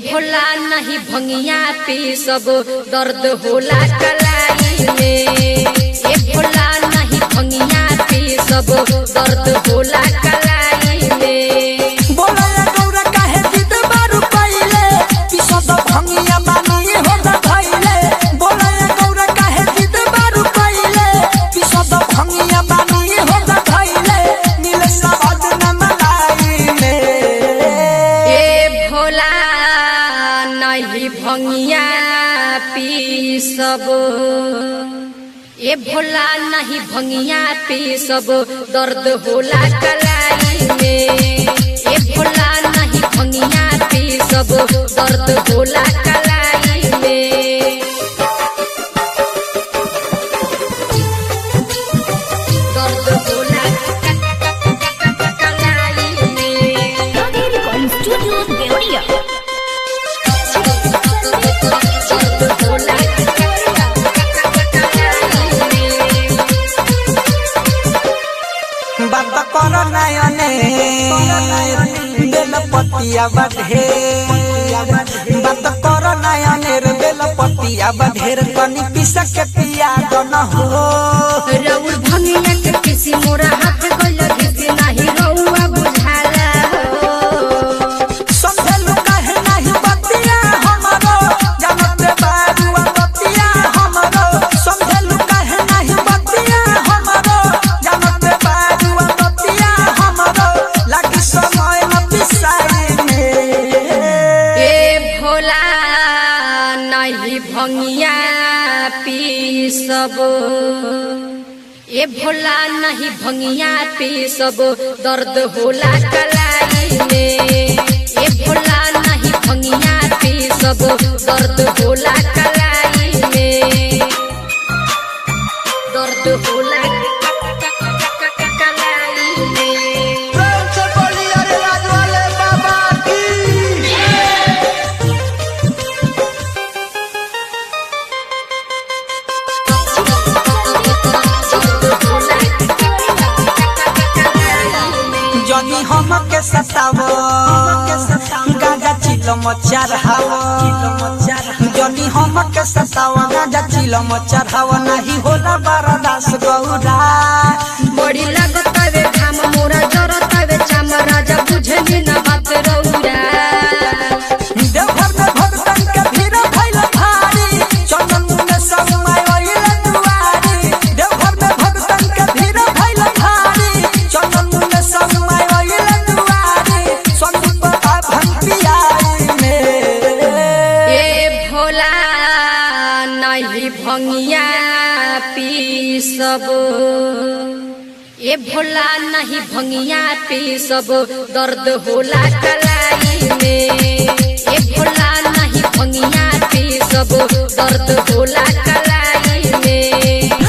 भोला नहीं भंगिया पी सब दर्द होला कलाई में ए भोला नहीं भंगिया पी सब दर्द होला कलाई में बोला या गौरा काहे जिद बारू पहिले पिसद भंगिया बानी हो न धइले बोला या गौरा काहे जिद बारू पहिले पिसद भंगिया बानी हो न धइले नीले सवाद न मलाई में ए भोला नहीं भंगिया पी सब ए भोला नहीं भंगिया पी सब दर्द होला कलाई में ए भोला नहीं भंगिया पी सब दर्द होला कलाई में दर्द होला कलाई में Recording Studio Deoria. बात कर नयने बेल पतिया बढ़े बात कर नयने रे बेल पतिया बढ़ेर कनी पिसक के पिया गन हो रउर भंगिया के किसी मोरा हाथ गइल घिसी नाही रउआ बुझाला हो समझलु काहे नाही बतिया हमरो जानत बारुआ बतिया हमरो समझलु काहे नाही बतिया हमरो जानत बारुआ बतिया हमरो लागी समय न पिसाई में ए भोला नहीं भंगिया पी सब ए भोला नहीं भंगिया पी सब दर्द होला कलाई में ए भोला नहीं भंगिया पी सब दर्द होला कलाई में दर्द होला कलाई में प्रेम से बोली अरे राज वाले बाबा की जनी हम के सतावो गाजा चिलो मचार हावो जनी हम के सतावो गाजा चिलो मचार हावो नहीं होला बरदास गौरा बड़ी लगतावे घाम मोरा जरतावे चाम राजा बुझनी न बात रौरा देवघर में भगतन के भीड़ भइल भारी चंदन मुने समय ओइल दुआरी देवघर में भगतन के भीड़ भइल भारी चंदन मुने समय ओइल दुआरी संदीप का भंगियाई में ए भोला नहीं भंगिया पी सब ए भोला नहीं भंगिया पी सब दर्द होला कलाई में ए भोला नहीं भंगिया पी सब दर्द होला